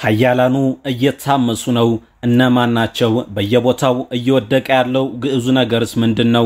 ሀያላኑ እየታመሱ ነው። እነማን ናቸው? በየቦታው እየወደቀ ያለው ግዕዙ ነገርስ ምንድን ነው?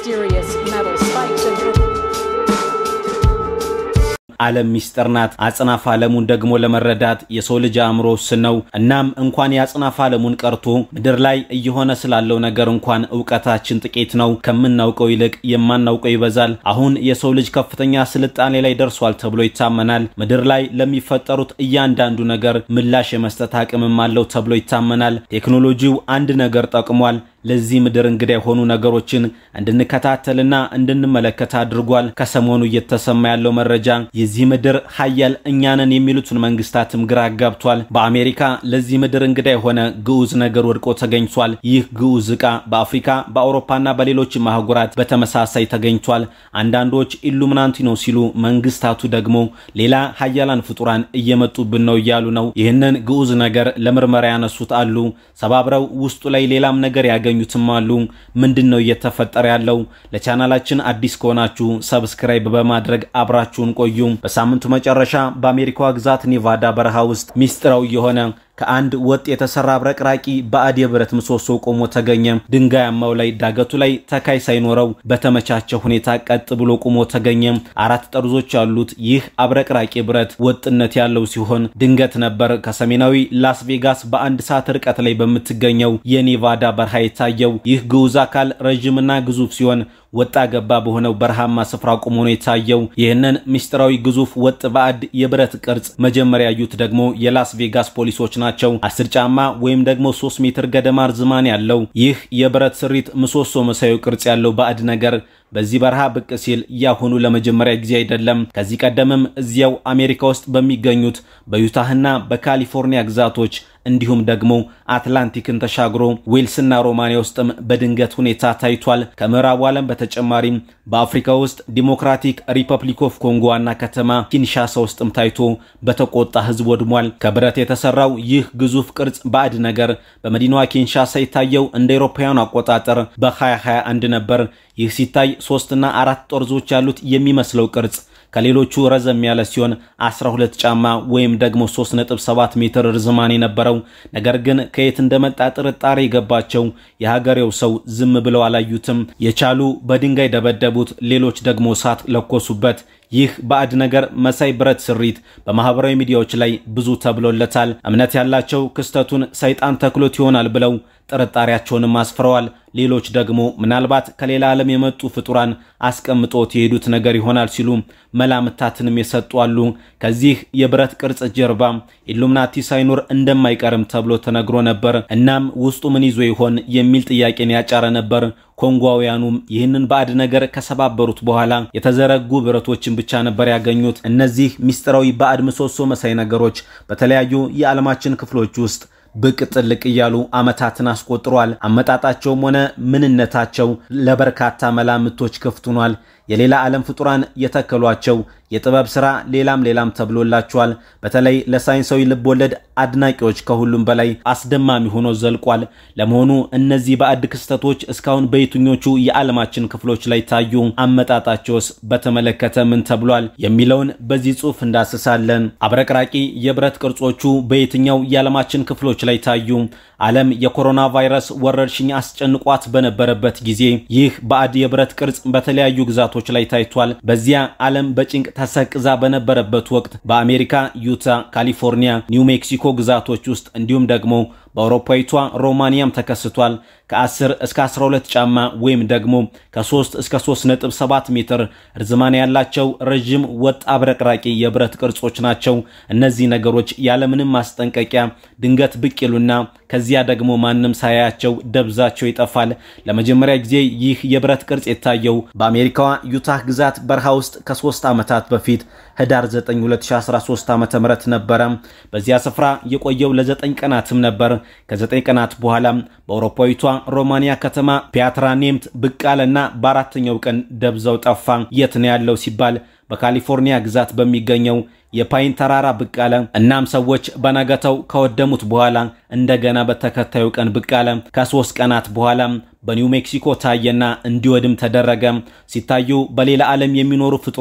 ዓለም ሚስጥር ናት። አጽናፍ ዓለሙን ደግሞ ለመረዳት የሰው ልጅ አእምሮ ውስን ነው። እናም እንኳን የአጽናፍ ዓለሙን ቀርቶ ምድር ላይ እየሆነ ስላለው ነገር እንኳን እውቀታችን ጥቂት ነው። ከምናውቀው ይልቅ የማናውቀው ይበዛል። አሁን የሰው ልጅ ከፍተኛ ስልጣኔ ላይ ደርሷል ተብሎ ይታመናል። ምድር ላይ ለሚፈጠሩት እያንዳንዱ ነገር ምላሽ የመስጠት አቅምም አለው ተብሎ ይታመናል። ቴክኖሎጂው አንድ ነገር ጠቅሟል። ለዚህ ምድር እንግዳ የሆኑ ነገሮችን እንድንከታተልና እንድንመለከት አድርጓል። ከሰሞኑ እየተሰማ ያለው መረጃ የዚህ ምድር ሀያል እኛንን የሚሉትን መንግስታትም ግራ አጋብቷል። በአሜሪካ ለዚህ ምድር እንግዳ የሆነ ግዑዝ ነገር ወድቆ ተገኝቷል። ይህ ግዑዝ ዕቃ በአፍሪካ በአውሮፓና በሌሎችም አህጉራት በተመሳሳይ ተገኝቷል። አንዳንዶች ኢሉሚናንቲ ነው ሲሉ፣ መንግስታቱ ደግሞ ሌላ ሀያላን ፍጡራን እየመጡብን ነው እያሉ ነው። ይህንን ግዑዝ ነገር ለምርመራ ያነሱት አሉ። ሰባብረው ውስጡ ላይ ሌላም ነገር ያገ ያገኙትም አሉ። ምንድን ነው እየተፈጠረ ያለው? ለቻናላችን አዲስ ከሆናችሁ ሰብስክራይብ በማድረግ አብራችሁን ቆዩ። በሳምንቱ መጨረሻ በአሜሪካዋ ግዛት ኔቫዳ በረሃ ውስጥ ሚስጥራዊ የሆነ ከአንድ ወጥ የተሰራ አብረቅራቂ ባዕድ የብረት ምሰሶ ቆሞ ተገኘ። ድንጋያማው ላይ ዳገቱ ላይ ተካይ ሳይኖረው በተመቻቸ ሁኔታ ቀጥ ብሎ ቆሞ ተገኘ። አራት ጠርዞች ያሉት ይህ አብረቅራቂ ብረት ወጥነት ያለው ሲሆን ድንገት ነበር ከሰሜናዊ ላስ ቬጋስ በአንድ ሰዓት ርቀት ላይ በምትገኘው የኔቫዳ በረሃ የታየው። ይህ ግዑዝ አካል ረዥምና ግዙፍ ሲሆን ወጣ ገባ በሆነው በረሃማ ስፍራ ቆሞ ነው የታየው። ይህንን ምስጢራዊ ግዙፍ ወጥ ባዕድ የብረት ቅርጽ መጀመሪያ ያዩት ደግሞ የላስ ቬጋስ ፖሊሶች ናቸው። አስር ጫማ ወይም ደግሞ ሶስት ሜትር ገደማ ርዝማን ያለው ይህ የብረት ስሪት ምሰሶ መሳዩ ቅርጽ ያለው ባዕድ ነገር በዚህ በረሃ ብቅ ሲል ያሁኑ ለመጀመሪያ ጊዜ አይደለም። ከዚህ ቀደምም እዚያው አሜሪካ ውስጥ በሚገኙት በዩታህና በካሊፎርኒያ ግዛቶች እንዲሁም ደግሞ አትላንቲክን ተሻግሮ ዌልስና ሮማኒያ ውስጥም በድንገት ሁኔታ ታይቷል። ከምዕራቡ ዓለም በተጨማሪም በአፍሪካ ውስጥ ዲሞክራቲክ ሪፐብሊክ ኦፍ ኮንጎ ዋና ከተማ ኪንሻሳ ውስጥም ታይቶ በተቆጣ ሕዝብ ወድሟል። ከብረት የተሰራው ይህ ግዙፍ ቅርጽ ባዕድ ነገር በመዲናዋ ኪንሻሳ የታየው እንደ አውሮፓውያኑ አቆጣጠር በ2021 ነበር። ይህ ሲታይ ሶስትና አራት ጠርዞች ያሉት የሚመስለው ቅርጽ ከሌሎቹ ረዘም ያለ ሲሆን 12 ጫማ ወይም ደግሞ 3.7 ሜትር ርዝማን የነበረው ነገር ግን ከየት እንደመጣ ጥርጣሬ የገባቸው የሀገሬው ሰው ዝም ብለው አላዩትም። የቻሉ በድንጋይ ደበደቡት፣ ሌሎች ደግሞ እሳት ለኮሱበት። ይህ ባዕድ ነገር መሳይ ብረት ስሪት በማህበራዊ ሚዲያዎች ላይ ብዙ ተብሎለታል። እምነት ያላቸው ክስተቱን ሰይጣን ተክሎት ይሆናል ብለው ጥርጣሬያቸውንም አስፍረዋል። ሌሎች ደግሞ ምናልባት ከሌላ ዓለም የመጡ ፍጡራን አስቀምጦት የሄዱት ነገር ይሆናል ሲሉ መላምታትንም የሰጡ አሉ። ከዚህ የብረት ቅርጽ ጀርባ ኢሉምናቲ ሳይኖር እንደማይቀርም ተብሎ ተነግሮ ነበር። እናም ውስጡ ምን ይዞ ይሆን የሚል ጥያቄን ያጫረ ነበር። ኮንጓውያኑም ይህንን ባዕድ ነገር ከሰባበሩት በኋላ የተዘረጉ ብረቶችን ብቻ ነበር ያገኙት። እነዚህ ሚስጥራዊ ባዕድ ምሰሶ መሳይ ነገሮች በተለያዩ የዓለማችን ክፍሎች ውስጥ ብቅ ጥልቅ እያሉ ዓመታትን አስቆጥሯል። አመጣጣቸውም ሆነ ምንነታቸው ለበርካታ መላምቶች ክፍት ሆኗል። የሌላ ዓለም ፍጡራን የተከሏቸው የጥበብ ሥራ ሌላም ሌላም ተብሎላቸዋል። በተለይ ለሳይንሳዊ ልቦለድ አድናቂዎች ከሁሉም በላይ አስደማሚ ሆኖ ዘልቋል። ለመሆኑ እነዚህ ባዕድ ክስተቶች እስካሁን በየትኞቹ የዓለማችን ክፍሎች ላይ ታዩ? አመጣጣቸውስ በተመለከተ ምን ተብሏል? የሚለውን በዚህ ጽሑፍ እንዳስሳለን። አብረቅራቂ የብረት ቅርጾቹ በየትኛው የዓለማችን ክፍሎች ላይ ታዩ? ዓለም የኮሮና ቫይረስ ወረርሽኝ አስጨንቋት በነበረበት ጊዜ ይህ ባዕድ የብረት ቅርጽ በተለያዩ ግዛቶች ላይ ታይቷል። በዚያ ዓለም በጭንቅ ተሰቅዛ በነበረበት ወቅት በአሜሪካ ዩታ፣ ካሊፎርኒያ፣ ኒው ሜክሲኮ ግዛቶች ውስጥ እንዲሁም ደግሞ በአውሮፓዊቷ ሮማኒያም ተከስቷል። ከ10 እስከ 12 ጫማ ወይም ደግሞ ከ3 እስከ 3.7 ሜትር ርዝማን ያላቸው ረዥም ወጥ አብረቅራቂ የብረት ቅርጾች ናቸው። እነዚህ ነገሮች ያለምንም ማስጠንቀቂያ ድንገት ብቅ ይሉና ከዚያ ደግሞ ማንም ሳያያቸው ደብዛቸው ይጠፋል። ለመጀመሪያ ጊዜ ይህ የብረት ቅርጽ የታየው በአሜሪካዋ ዩታህ ግዛት በረሃ ውስጥ ከሶስት ዓመታት በፊት ህዳር 9 2013 ዓ.ም ነበረ። በዚያ ስፍራ የቆየው ለዘጠኝ ቀናትም ነበር። ከዘጠኝ ቀናት በኋላ በአውሮፓዊቷ ሮማኒያ ከተማ ፒያትራ ኔምት ብቅ አለና በአራተኛው ቀን ደብዛው ጠፋ። የት ነው ያለው ሲባል በካሊፎርኒያ ግዛት በሚገኘው የፓይን ተራራ ብቅ አለ። እናም ሰዎች በነገተው ከወደሙት በኋላ እንደገና በተከታዩ ቀን ብቅ አለ። ከሶስት ቀናት በኋላ በኒው ሜክሲኮ ታየና እንዲወድም ተደረገ። ሲታዩ በሌላ ዓለም የሚኖሩ ፍጡራን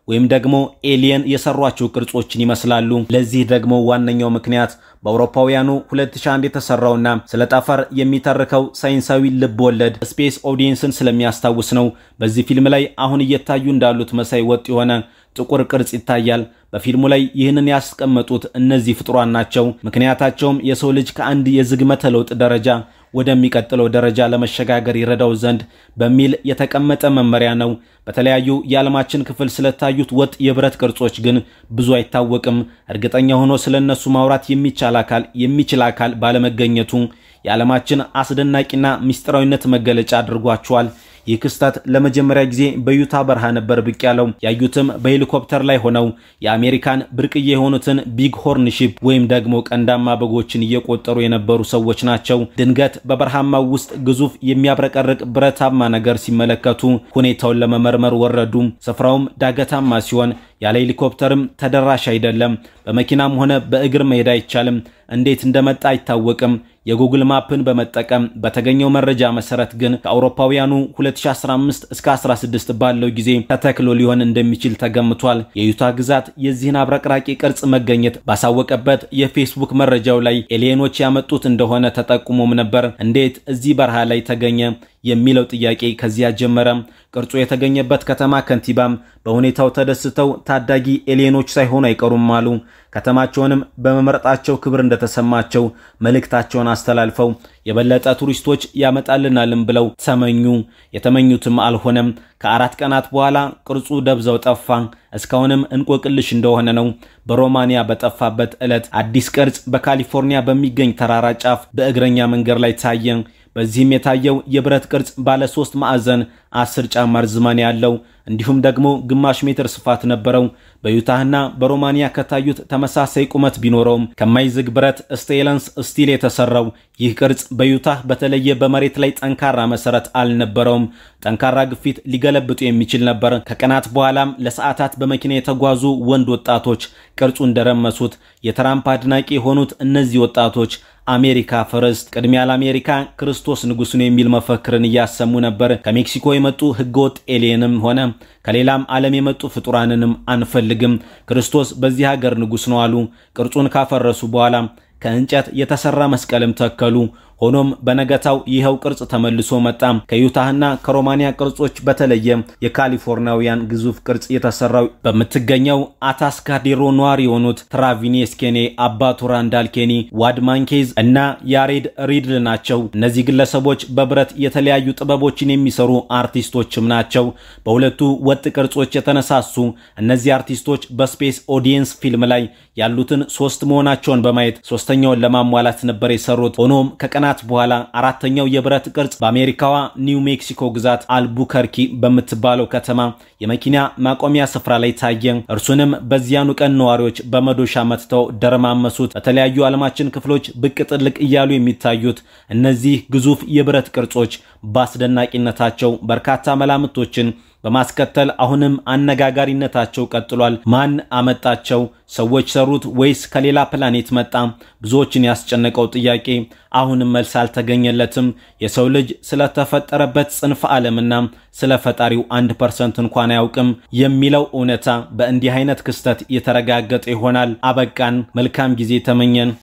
ወይም ደግሞ ኤሊየን የሰሯቸው ቅርጾችን ይመስላሉ። ለዚህ ደግሞ ዋነኛው ምክንያት በአውሮፓውያኑ 2001 የተሰራውና ስለ ጠፈር የሚተርከው ሳይንሳዊ ልብ ወለድ ስፔስ ኦዲየንስን ስለሚያስታውስ ነው። በዚህ ፊልም ላይ አሁን እየታዩ እንዳሉት መሳይ ወጥ የሆነ ጥቁር ቅርጽ ይታያል። በፊልሙ ላይ ይህንን ያስቀመጡት እነዚህ ፍጡራን ናቸው። ምክንያታቸውም የሰው ልጅ ከአንድ የዝግመተ ለውጥ ደረጃ ወደሚቀጥለው ደረጃ ለመሸጋገር ይረዳው ዘንድ በሚል የተቀመጠ መመሪያ ነው። በተለያዩ የዓለማችን ክፍል ስለታዩት ወጥ የብረት ቅርጾች ግን ብዙ አይታወቅም። እርግጠኛ ሆኖ ስለነሱ ማውራት የሚቻል አካል የሚችል አካል ባለመገኘቱ የዓለማችን አስደናቂና ምስጢራዊነት መገለጫ አድርጓቸዋል። ይህ ክስተት ለመጀመሪያ ጊዜ በዩታ በረሃ ነበር ብቅ ያለው። ያዩትም በሄሊኮፕተር ላይ ሆነው የአሜሪካን ብርቅዬ የሆኑትን ቢግ ሆርን ሺፕ ወይም ደግሞ ቀንዳማ በጎችን እየቆጠሩ የነበሩ ሰዎች ናቸው። ድንገት በበረሃማው ውስጥ ግዙፍ የሚያብረቀርቅ ብረታማ ነገር ሲመለከቱ ሁኔታውን ለመመርመር ወረዱ። ስፍራውም ዳገታማ ሲሆን ያለ ሄሊኮፕተርም ተደራሽ አይደለም። በመኪናም ሆነ በእግር መሄድ አይቻልም። እንዴት እንደመጣ አይታወቅም። የጉግል ማፕን በመጠቀም በተገኘው መረጃ መሰረት ግን ከአውሮፓውያኑ 2015 እስከ 16 ባለው ጊዜ ተተክሎ ሊሆን እንደሚችል ተገምቷል። የዩታ ግዛት የዚህን አብረቅራቂ ቅርጽ መገኘት ባሳወቀበት የፌስቡክ መረጃው ላይ ኤሊየኖች ያመጡት እንደሆነ ተጠቁሞም ነበር። እንዴት እዚህ በረሃ ላይ ተገኘ የሚለው ጥያቄ ከዚያ ጀመረ። ቅርጹ የተገኘበት ከተማ ከንቲባም በሁኔታው ተደስተው ታዳጊ ኤሊየኖች ሳይሆኑ አይቀሩም አሉ። ከተማቸውንም በመምረጣቸው ክብር እንደተሰማቸው መልእክታቸውን አስተላልፈው የበለጠ ቱሪስቶች ያመጣልናልም ብለው ተመኙ። የተመኙትም አልሆነም። ከአራት ቀናት በኋላ ቅርጹ ደብዛው ጠፋ። እስካሁንም እንቆቅልሽ እንደሆነ ነው። በሮማኒያ በጠፋበት ዕለት አዲስ ቅርጽ በካሊፎርኒያ በሚገኝ ተራራ ጫፍ በእግረኛ መንገድ ላይ ታየ። በዚህም የታየው የብረት ቅርጽ ባለ ሶስት ማዕዘን አስር ጫማ ርዝማኔ ያለው እንዲሁም ደግሞ ግማሽ ሜትር ስፋት ነበረው። በዩታህና በሮማኒያ ከታዩት ተመሳሳይ ቁመት ቢኖረውም ከማይዝግ ብረት ስቴለንስ ስቲል የተሰራው ይህ ቅርጽ በዩታህ በተለየ በመሬት ላይ ጠንካራ መሰረት አልነበረውም። ጠንካራ ግፊት ሊገለብጡ የሚችል ነበር። ከቀናት በኋላም ለሰዓታት በመኪና የተጓዙ ወንድ ወጣቶች ቅርጹ እንደረመሱት የትራምፕ አድናቂ የሆኑት እነዚህ ወጣቶች አሜሪካ ፈርስት፣ ቅድሚያ ለአሜሪካ፣ ክርስቶስ ንጉሥ ነው የሚል መፈክርን እያሰሙ ነበር። ከሜክሲኮ የመጡ ህገወጥ ኤሊየንም ሆነ ከሌላም ዓለም የመጡ ፍጡራንንም አንፈልግም፣ ክርስቶስ በዚህ ሀገር ንጉሥ ነው አሉ። ቅርጹን ካፈረሱ በኋላ ከእንጨት የተሰራ መስቀልም ተከሉ። ሆኖም በነገታው ይኸው ቅርጽ ተመልሶ መጣ። ከዩታህና ከሮማኒያ ቅርጾች በተለየ የካሊፎርኒያውያን ግዙፍ ቅርጽ የተሰራው በምትገኘው አታስካዴሮ ነዋሪ የሆኑት ትራቪኔስ ኬኔ፣ አባቱ ራንዳል ኬኒ፣ ዋድ ማንኬዝ እና ያሬድ ሪድል ናቸው። እነዚህ ግለሰቦች በብረት የተለያዩ ጥበቦችን የሚሰሩ አርቲስቶችም ናቸው። በሁለቱ ወጥ ቅርጾች የተነሳሱ እነዚህ አርቲስቶች በስፔስ ኦዲየንስ ፊልም ላይ ያሉትን ሶስት መሆናቸውን በማየት ሶስተኛውን ለማሟላት ነበር የሰሩት። ሆኖም ከቀናት በኋላ አራተኛው የብረት ቅርጽ በአሜሪካዋ ኒው ሜክሲኮ ግዛት አልቡከርኪ በምትባለው ከተማ የመኪና ማቆሚያ ስፍራ ላይ ታየ። እርሱንም በዚያኑ ቀን ነዋሪዎች በመዶሻ መትተው ደረማመሱት። በተለያዩ ዓለማችን ክፍሎች ብቅ ጥልቅ እያሉ የሚታዩት እነዚህ ግዙፍ የብረት ቅርጾች በአስደናቂነታቸው በርካታ መላምቶችን በማስከተል አሁንም አነጋጋሪነታቸው ቀጥሏል። ማን አመጣቸው? ሰዎች ሰሩት ወይስ ከሌላ ፕላኔት መጣ? ብዙዎችን ያስጨነቀው ጥያቄ አሁንም መልስ አልተገኘለትም። የሰው ልጅ ስለተፈጠረበት ጽንፈ ዓለምና ስለ ፈጣሪው አንድ ፐርሰንት እንኳን አያውቅም የሚለው እውነታ በእንዲህ አይነት ክስተት የተረጋገጠ ይሆናል። አበቃን። መልካም ጊዜ ተመኘን።